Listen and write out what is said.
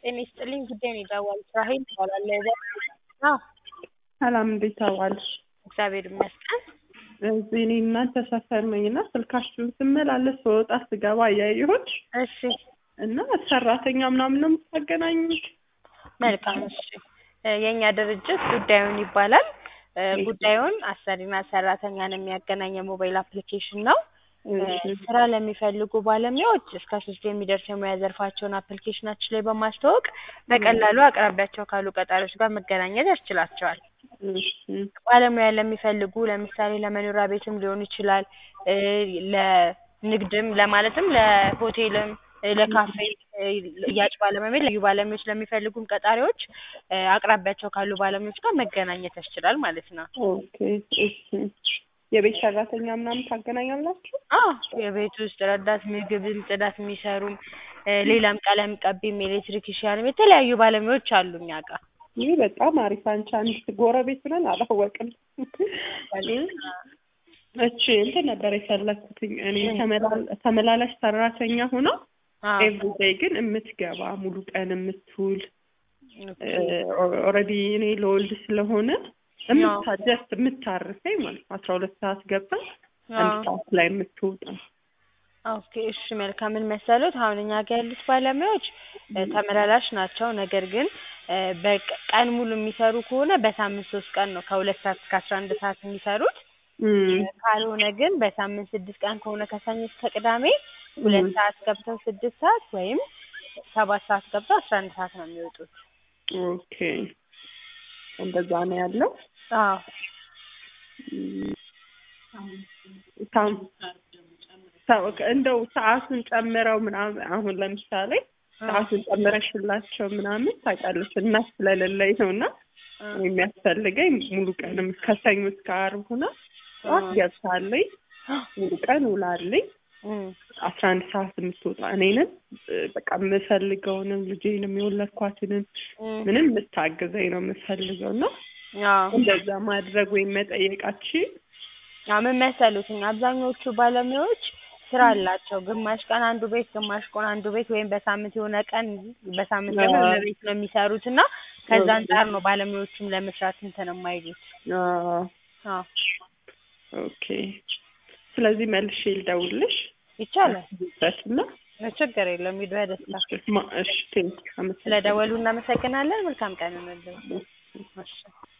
ጤና ይስጥልኝ ጉዳይ ነው የደወልኩት ራሔል እባላለሁ። አዎ ሰላም እንዴት ዋልሽ? እግዚአብሔር ይመስገን። እዚህ እኔ እናንተ ሰፈር ነኝ እና ስልካችሁን ስመላለስ ስወጣ ስገባ እያየሁት እሺ እና ሰራተኛ ምናምን ነው የምታገናኙት? መልካም እሺ እ የእኛ ድርጅት ጉዳዩን ይባላል። እ ጉዳዩን አሰሪና ሰራተኛን የሚያገናኝ የሞባይል አፕሊኬሽን ነው። እ ስራ ለሚፈልጉ ባለሙያዎች እስከ ሶስት የሚደርሱ የሙያ ዘርፋቸውን አፕሊኬሽናችን ላይ በማስተዋወቅ በቀላሉ አቅራቢያቸው ካሉ ቀጣሪዎች ጋር መገናኘት ያስችላቸዋል። እሺ ባለሙያ ለሚፈልጉ ለምሳሌ ለመኖሪያ ቤትም ሊሆን ይችላል እ ለንግድም ለማለትም ለሆቴልም እ ለካፌ እ ሽያጭ ባለሙያ ልዩ ባለሙያዎች ለሚፈልጉም ቀጣሪዎች እ አቅራቢያቸው ካሉ ባለሙያዎች ጋር መገናኘት ያስችላል ማለት ነው። ኦኬ እሺ የቤት ሰራተኛ ምናምን ታገናኛላችሁ? አዎ የቤት ውስጥ ረዳት ምግብም ጽዳት የሚሰሩም እ ሌላም ቀለም ቀቢም ኤሌክትሪክሻንም የተለያዩ ባለሙያዎች አሉ እኛ ጋር። ይህ በጣም አሪፍ። አንቺ አንድ ጎረቤት ነን አላወቅም። እቺ እንትን ነበር የፈለኩትኝ እኔ ተመላል- ተመላላሽ ሰራተኛ ሆና አዎ ኤቭሪዴይ ግን የምትገባ ሙሉ ቀን የምትውል ኦልሬዲ እኔ ለወልድ ስለሆነ የምታ ጀስት የምታርፈኝ ማለት ነው። አስራ ሁለት ሰዓት ገብታ አንድ አዎ ሰዓት ላይ የምትወጣ ኦኬ እሺ መልካም ምን መሰሉት አሁን እኛ ጋር ያሉት ባለሙያዎች እ ተመላላሽ ናቸው ነገር ግን እ በቀ- ቀን ሙሉ የሚሰሩ ከሆነ በሳምንት ሶስት ቀን ነው ከሁለት ሰዓት እስከ አስራ አንድ ሰዓት የሚሰሩት እም፣ ካልሆነ ግን በሳምንት ስድስት ቀን ከሆነ ከሰኞ እስከ ቅዳሜ ሁለት ሰዓት ገብተው ስድስት ሰዓት ወይም ሰባት ሰዓት ገብተው አስራ አንድ ሰዓት ነው የሚወጡት። ኦኬ እንደዛ ነው ያለው። አዎ እም፣ ታም- ሰው- እንደው ሰዓቱን ጨምረው ምናምን አሁን ለምሳሌ ሰዓቱን ጨምረሽላቸው ምናምን ታውቂያለሽ እናት ስለሌለኝ ነው እና እ የሚያስፈልገኝ ሙሉ ቀንም ከሰኞ እስከ ዓርብ ሆና ጠዋት ገብታለኝ ሙሉ ቀን ውላለኝ እም አስራ አንድ ሰዓት የምትወጣ እኔንም እ በቃ የምፈልገውንም ልጄንም የወለድኳትንም እም ምንም የምታግዘኝ ነው የምፈልገው እና አዎ እንደዛ ማድረግ ወይም መጠየቃችን አዎ ምን መሰሉት እኛ አብዛኞቹ ባለሙያዎች ስራ አላቸው። ግማሽ ቀን አንዱ ቤት ግማሽ ቀን አንዱ ቤት ወይም በሳምንት የሆነ ቀን በሳምንት ደግሞ የሆነ ቤት ነው የሚሰሩት እና ከዛ አንጻር ነው ባለሙያዎቹም ለመስራት እንትን የማይሉት። አዎ አዎ ኦኬ ስለዚህ መልሼ ልደውልሽ ይቻላል እና ችግር የለውም ሂዱ በደስታ ማ- እሺ ቴንክ አመሰግናለሁ ስለደወሉ እናመሰግናለን መልካም ቀን ይሁንልዎ እሺ